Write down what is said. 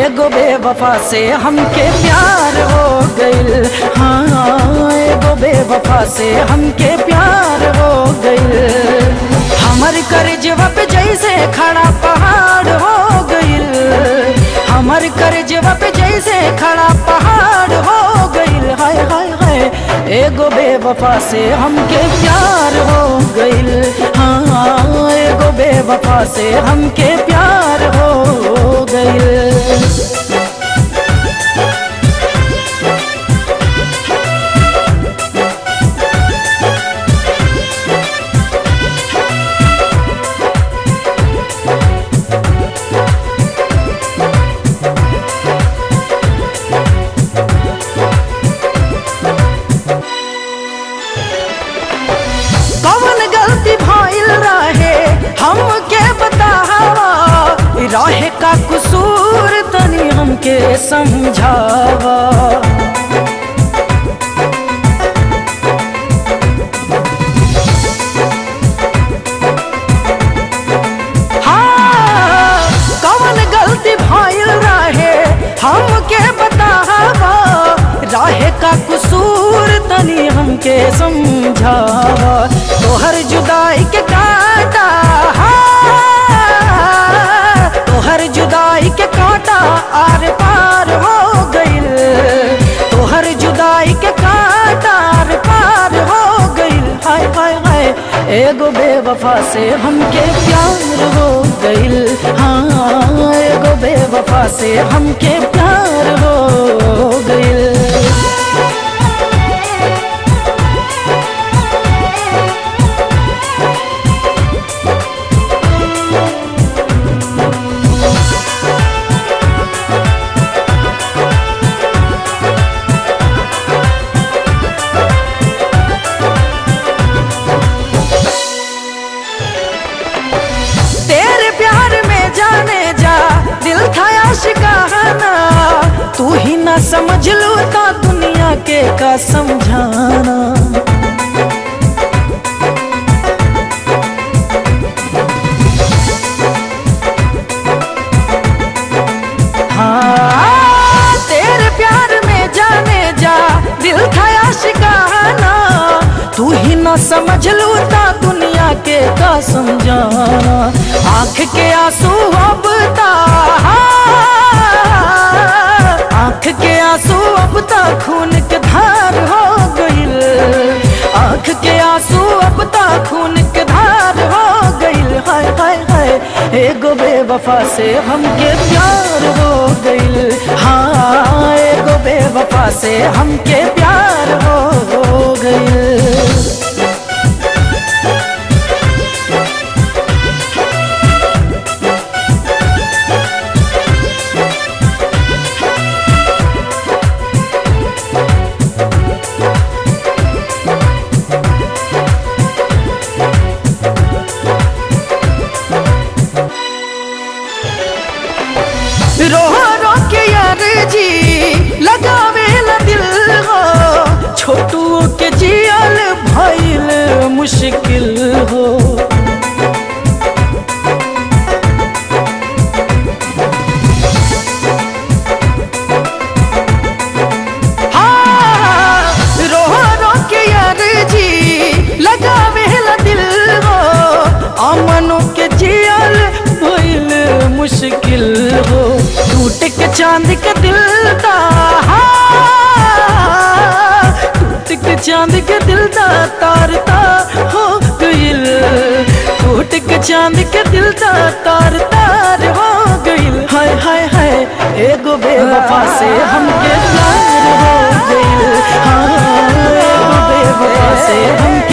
एगो बेवफा से हमके प्यार हो गइल हाँ एगो बेवफा से हमके प्यार हो गइल हमर करजवा पे जैसे खड़ा पहाड़ हो गइल हमर करजवा पे जैसे खड़ा पहाड़ हो गइल हाय हाय हाय एगो बेवफा से हमके प्यार हो गइल हाँ एगो बेवफा से हमके प्यार हो गइल कौन गलती भइल रहे हमके बतावा रहे का कसूर तनी हमके समझावा हाँ, कौन गलती भइल रहे हमके बतावा रहे का कसूर तनी हमके समझावा तोहर जुदाई के काटा हाँ, तोहर जुदाई के काटा आर पार हो गइल तोहर जुदाई के काटा आर पार हो गइल हाय हाय हाय एगो बेवफा से हमके प्यार हो गइल हाँ एगो बेवफा से हमके प्यार हो गइल तेरे प्यार में जाने जा दिल था आशिकाना तू ही ना समझ लो ता दुनिया के का समझाना हाँ, तेरे प्यार में जाने जा दिल था आशिकाना तू ही ना समझ लूता दुनिया के का समझाना आंख के आंसू अब ता आंख के आंसू अब ता खून के धार हो गइल आंख के आंसू अब ता खून के धार हो गइल हाय हाय हाय एगो बेवफा से हमके प्यार हो गइल हाँ एगो बेवफा से हमके प्यार हो गइल रो रो के यार जी लगावे ला दिल हो छोटू के जियल भइल मुश्किल हो हाँ, रो रो के यार जी लगावे ला दिल हो अमनो के जियल भइल मुश्किल हो टूट के चांद के दिल दा टूट के चांद के दिल दा तार तार हो गइल टूट के चांद के दिल दा तार तार हो गइल हाय हाय हाय एगो बेवफा से हमके प्यार हो गइल हाँ एगो बेवफा से हमके